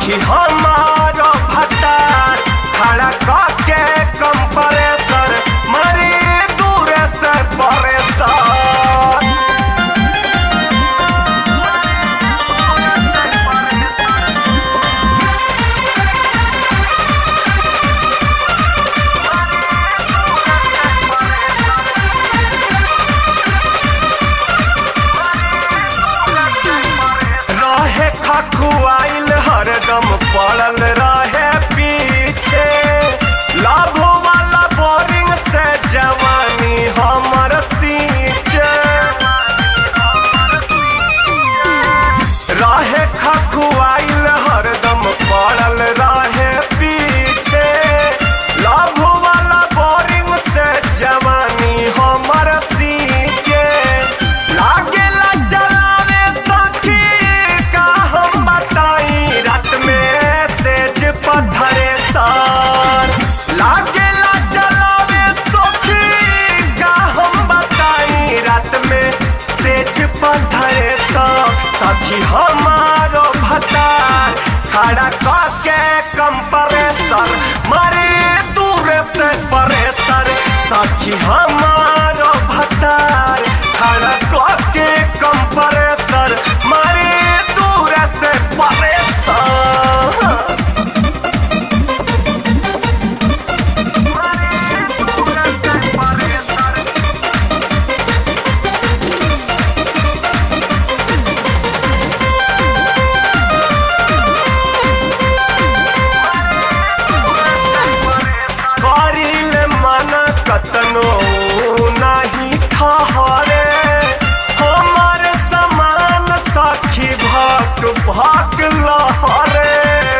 सखी हमारो भतार खड़ा करके कंप्रेसर मरी दूर से परेशान रहे खखुआइल हरदम पड़ल रहे पीछे लाभ वाला बोरिंग से जवानी हमर सींचे रहे खखुआइल हरदम पड़ल रहे पीछे लाभ वाला बोरिंग से जवानी हमर सींचे लागेला चलावे सखी का हम बताई रात में सेज पत्थरे सार लागेला चलावे सखी का हम बताई रात में सेज पत्थरे सार सखी हमारो भतार खड़ा करके कंप्रेसर मारे दूर से परेसर सखी हमारो भतार खड़ा करके कंप्रेसर मारे दूर से परेसर करिल मन कतनो नाही ठहरे हमर समान सखी भक भक लहरे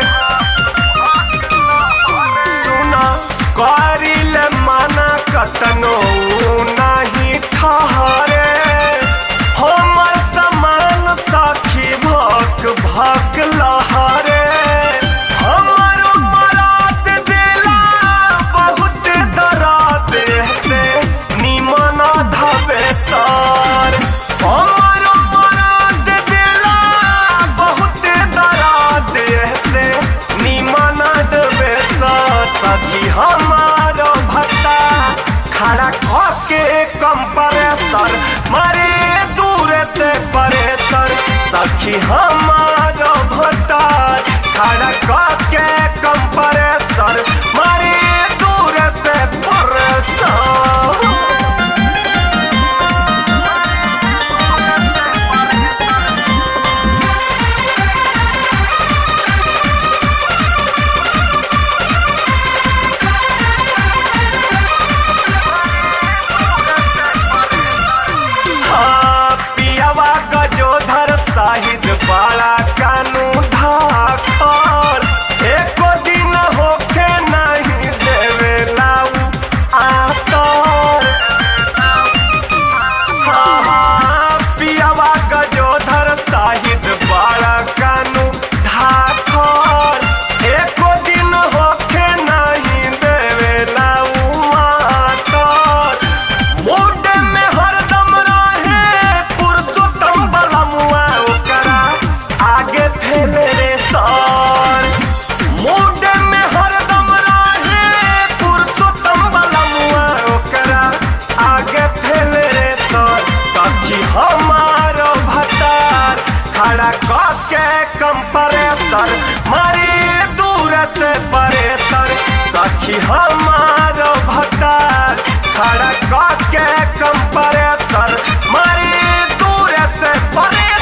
सुना करिल मन कतनो नाही ठहरे हमर समान सखी भक भक लहरे हमर मरात दिला बहुत दराद से निमन धबे सर हमर मरात दिला बहुत दराद से निमन धबे सर सखी हमार भत्ता खड़ा करके कंप्रेसर मारे दूर से परेसर सखी हमार भत्ता खड़ा करके कंप्रेसर मारे दूर से परेसर हाँ, पियावा गजोधर साहिद बाला कानू धाखर एको दिन होखे नहीं देवे लाऊ आतर हाँ, हाँ, पियावा गजोधर साहिद बाला कानू धाखर एको दिन होखे नहीं देवे लाऊ आतर मूड में हरदम रहे पुरुषोत्तम बलमुआ ओकरा आगे फैले रे सर मूड में हरदम रहे पुरुषोत्तम बलमुआ ओकरा आगे फैले रे सर सखी हमारो भतार खड़ा करके कंप्रेसर मारी दूर से परेसर सखी हमारो भतार खड़ा करके कंप्रेसर मारी दूर से परे